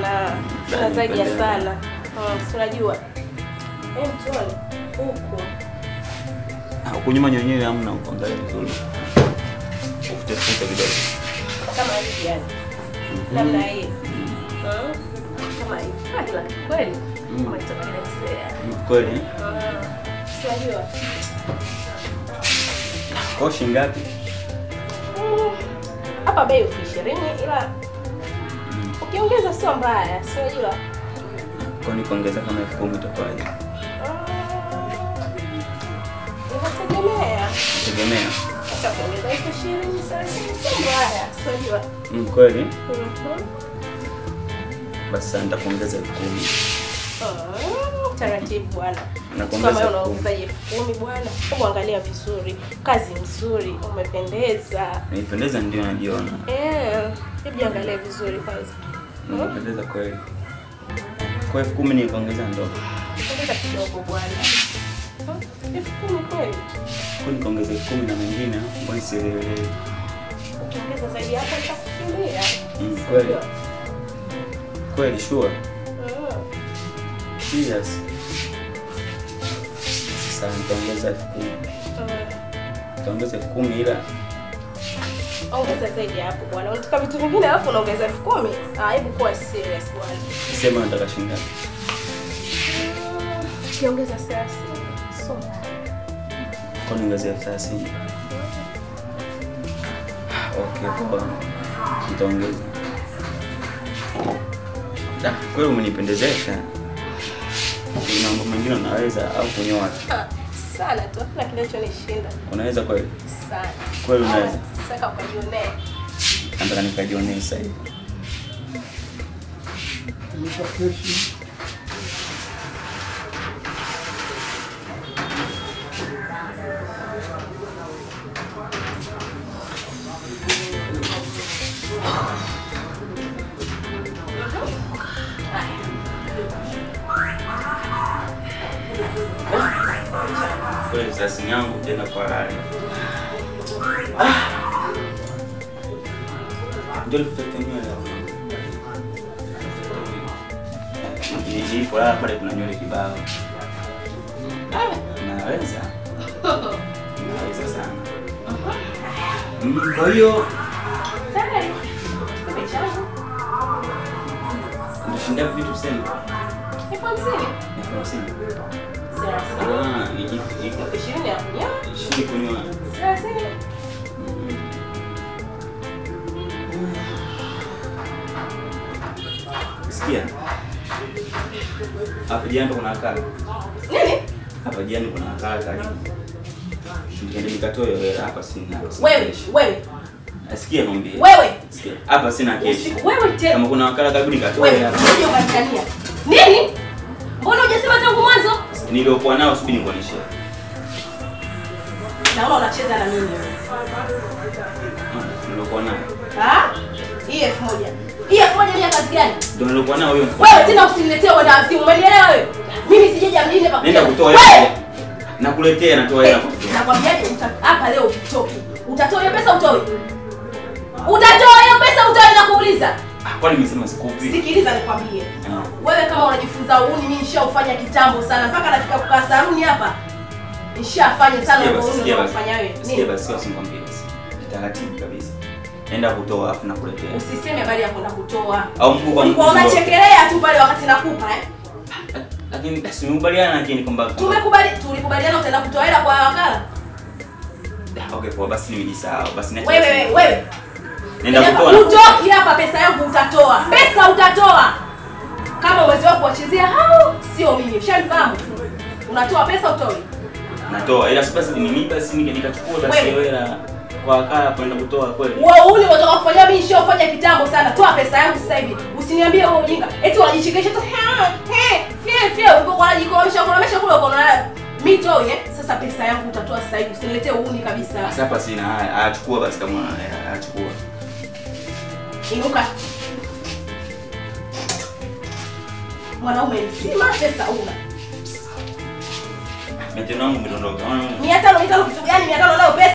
Hapana. Sina zaidi ya sala. Mm, si unajua. Eh, mtoni. Huko. Ah, Huku nyuma nyenyewe hamna kuangalia vizuri. Ufute fute kidogo. Kama hivi yani. Namna hii. Mm. Kama hivi. Ah, ila kweli. Mm. Umetokelezea. Mm, Kweli? eh? Ah, si unajua. Kwa shilingi ngapi? Mm, Hapa bei elfu ishirini ila Mm. ukiongeza sio mbaya, si unajua. Kwa ni kuongeza kama elfu kumi itakuwaje? Inategemea. Tegemea. Hata kuongeza elfu ishirini thelathini sio mbaya, si unajua. Mm, kweli? Mhm. Basi sasa nitakuongeza elfu kumi. Ah, Taratibu bwana. Nakuongeza Kama wewe elfu kumi. unaongeza elfu kumi bwana, hebu angalia vizuri, kazi nzuri, umependeza. Nipendeza ndio najiona. Eh, hebu angalia vizuri kwanza. Nimependeza kweli. Kwa elfu kumi nikuongeza ndo. Ongeza kidogo bwana. Hmm, Elfu kumi kweli. Kwa nikuongeza elfu kumi na mengine mbona sielewelewi. Ukiongeza zaidi hapo nitakukimbia. Mm, kweli. Kweli sure. Mm. Serious. Sasa nitaongeza elfu kumi. Mm. Nitaongeza elfu kumi ila Ongeza zaidi hapo bwana. Unataka vitu vingine alafu unaongeza elfu kumi? Ah, hebu kuwa serious bwana. sema nataka shilingi ngapi? Ukiongeza thelathini, sio mbaya. Kwa niongezea elfu thelathini. Okay, poa. Nitaongeza. Da, kweli umenipendezesha. Kuna mambo mengine unaweza au kunyoa tu. Ah, Sana tu, hakuna kinachonishinda. Unaweza kweli? Sana. Kweli unaweza? Sasa ukajionee. Nataka nikajionee sasa hivi. Kweli thelathini yangu tena kwa rari. Ndio nikutoke nywele hapo. Ni- Nilipolala pale kuna nywele kibao. Naweza. Naweza sana. Mm, Kwa hiyo Tayari. Kipi changu? ndoshinda vitu sema. Elfu hamsini. Elfu hamsini. Thelathini. Ah, iji- iji- Elfu ishirini ya kunyoa. ishindi kunywa. Thelathini. Sikia. Hapa jana kuna akala. Nini? Hapa jana kuna akala karibu. Nikaenda nikatoa hiyo hela hapa sina. Wewe, wewe, Asikia ngombe. wewe. Sikia. Hapa sina keshi. Usiku wewe tena. Kama kuna wakala karibu nikatoa Wewe, hela. usije ukanikania. Nini? Mbona hujasema tangu mwanzo? Niliokuwa nao subiri nikuonyeshe. Naona unacheza na mimi. Niliokuwa nao. Ah? Hii elfu moja. Hii elfu moja ni ya kazi gani? Ndio niliokuwa nao hiyo. Wewe tena usiniletee uenda wazimu. Umenielewa wewe? Mimi sijaja mjini hapa. Nenda kutoa Wewe! hela. Nakuletea natoa hela. Nakwambiaje uta- hapa leo ukitoki. Utatoa hiyo pesa utoe? Utatoa hiyo pesa utoe na kuuliza? Ah, Kwani nimesema sikupi? Sikiliza nikwambie. Ah. Wewe kama unajifunza uuni mimi nishaufanya kitambo sana mpaka nafika kukaa saluni hapa. Nishafanya sana Sikia basi, uuni sikia basi. unafanya wewe. Sikia Nini? basi, usimwambie basi. Taratibu kabisa. Nenda kutoa afu nakuletea. Usiseme habari ya kwenda kutoa. Au mkubwa Ulikuwa mkubwa. unachekelea tu pale wakati nakupa eh? Lakini basi tumekubaliana lakini kwamba Tumekubali tulikubaliana utaenda kutoa hela kwa wakala. Okay, poa basi nimejisahau. Basi niache Wewe basi. wewe wewe. Nenda Yaani kutoa. na- Utoki hapa pesa yangu utatoa. Pesa utatoa. Kama uwezi wako kuwachezea hao sio mimi. Ushanifahamu? Unatoa pesa utoi. Natoa. Ila basi ni mimi basi nika- nikachukua basi Wewe. hiyo hela kwa wakala kwenda kutoa kweli. Wewe ule unataka kufanya mimi nishafanya kitambo sana. Toa pesa yangu sasa hivi. Usiniambie wewe ujinga. Eti unajichekesha tu. "Ha, he, fie fie uko kwa jikomisha kuna mesha kule uko na mimi toi eh. Sasa pesa yangu utatoa sasa hivi. Usiniletee uuni kabisa. Sasa hapa sina haya. Achukua basi kama una hela, achukua. Inuka. Mwanaume mzima pesa una. Meteno wangu umedondoka. Unaona? Mia tano mia tano kitu gani? Mia tano nayo pesa